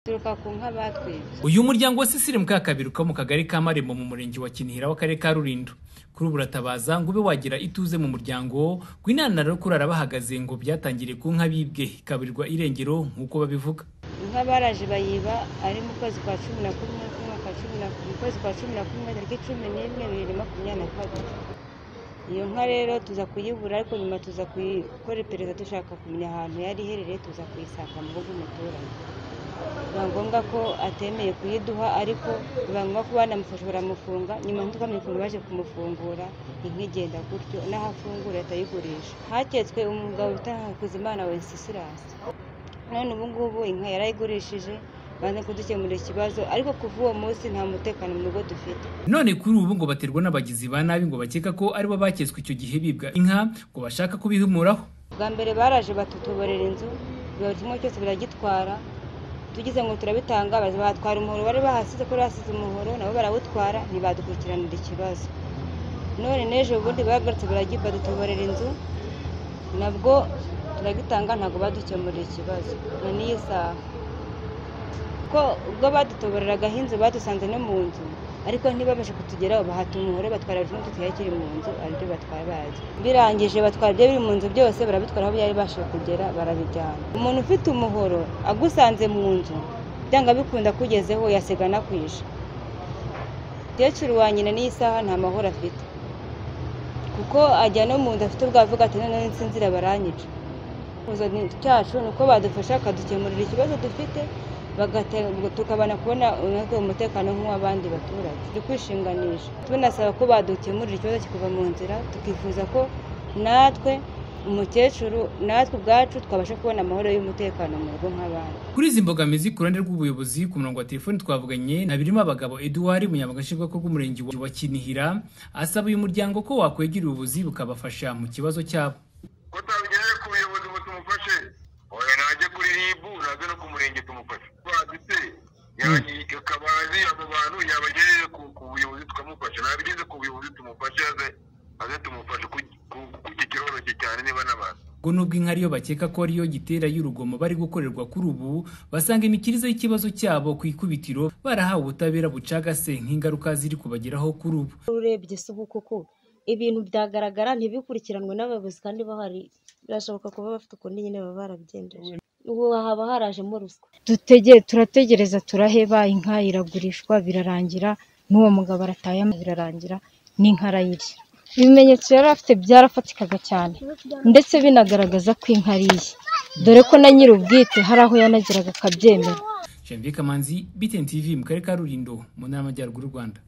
duturuka ku nka batwibye uyu muryango wasisire bwa kabiri ukaba mu kagari ka marembo mu murenge wa kinihira w'akarere ka rulindo kuri ubu uratabaza ngo ube wagira ituze mu muryango ngo inanara yo kurara bahagaze ngo byatangiriye ku nka bibwe ikaburirwa irengero nk'uko babivuga inka baraje bayiba ari mu kwezi kwa cumi na kumwe k'umwaka wa cumi na mu kwezi kwa cumi na kumwe tariki cumi n'imwe bibiri makumyabiri na kabiri iyo nka rero tuza kuyibura ariko nyuma tuza gukora iperereza dushaka kumenya ahantu yari iherereye tuza kuyisanga mu rugo umuturage biba ngombwa ko atemeye kuyiduha ariko biba ngombwa ko banamufasha baramufunga nyuma ntitwamenye baje kumufungura inka igenda gutyo n'aho afungura atayigurisha haketswe umugabo bita Hakuzimana Wenceslas none ubu ngubu inka yarayigurishije banza kudukemurira ikibazo ariko kuva uwo munsi nta mutekano mu rugo dufite none kuri ubu ngo baterwa n'abagizi ba nabi ngo bakeka ko aribo baketswe icyo gihe bibwa inka ngo bashaka kubihumuraho bwa mbere baraje batutuborera inzu buri kimwe cyose biragitwara tugize ngo turabitanga baza batwara umuhoro bari bahasize ko basize umuhoro nabo barawutwara ntibadukurikiranira ikibazo none n'ejo bundi bagarutse badutuborera inzu nabwo turagitanga ntabwo badukemurira ikibazo na n'iyi saha ko ubwo badutoboreragaho inzu badusanze no mu nzu ariko ntibabashe kutugeraho bahata umuhoro batwara buri kimwe cyose kiri mu nzu aribyo batwara bazi birangije batwara ibyo biri mu nzu byose barabitwara aho byari bibashije kugera barabijyana umuntu ufite umuhoro agusanze mu nzu byanga bikunda kugezeho yasiga anakwije umukecuru wa nyina n'iyi saha nta mahoro afite kuko ajya no mu nzu afite ubwo avuga ati noneho insinzira baranyica ikibazo cyacu ni uko badufasha bakadukemurira ikibazo dufite tukabona kubona umutekano nk'uw'abandi baturage turi kwishinganisha tunasaba ko badukemurira ikibazo kikuva mu nzira tukifuza ko natwe umukecuru natwe ubwacu twabasha kubona amahoro y'umutekano mu rugo nk'abandi kuri izi mbogamizi ku ruhande rw'ubuyobozi ku murongo wa telefoni twavuganye na birimo abagabo eduwari umunyamagashingwako rw'umurenge wa kinihira asaba uyu muryango ko wakwegera ubuvuzi bukabafasha mu kibazo cyabo ko twabigejeje ku buyobozi ngo tumufashe oya najye kuri ribu naze no ku murenge tumufashe baditse akaba azi abo bantu yabagejeje ku ku buyobozi tukamufasha nabigeze ku buyobozi tumufashe aze aze tumufashe kuki kiroroshye cyane niba n'abantu ngo nubwo inka ariyo bakeka ko ariyo gitera y'urugomo bari gukorerwa kuri ubu basanga imikirize y'ikibazo cyabo ku ikubitiro barahawe ubutabera bucagase nk'ingaruka ziri kubageraho kuri ubu urebye si uku kuko ibintu byagaragara ntibikurikiranwe n'abayobozi kandi bahari birashoboka kuba bafite ukuntu nyine baba barabyendeje ubu haba harajemo ruswa dutege turategereza turaheba inka iragurishwa birarangira n'uwo mugabo arataye birarangira n'inka arayirya ibimenyetso yari afite byarafatikaga cyane ndetse binagaragaza ko inka ari iye dore ko na nyir'ubwite hari aho yanageraga akabyemera janvier kamanzi btn tv mu karere ka rulindo mu ntara y'amajyaruguru y'u rwanda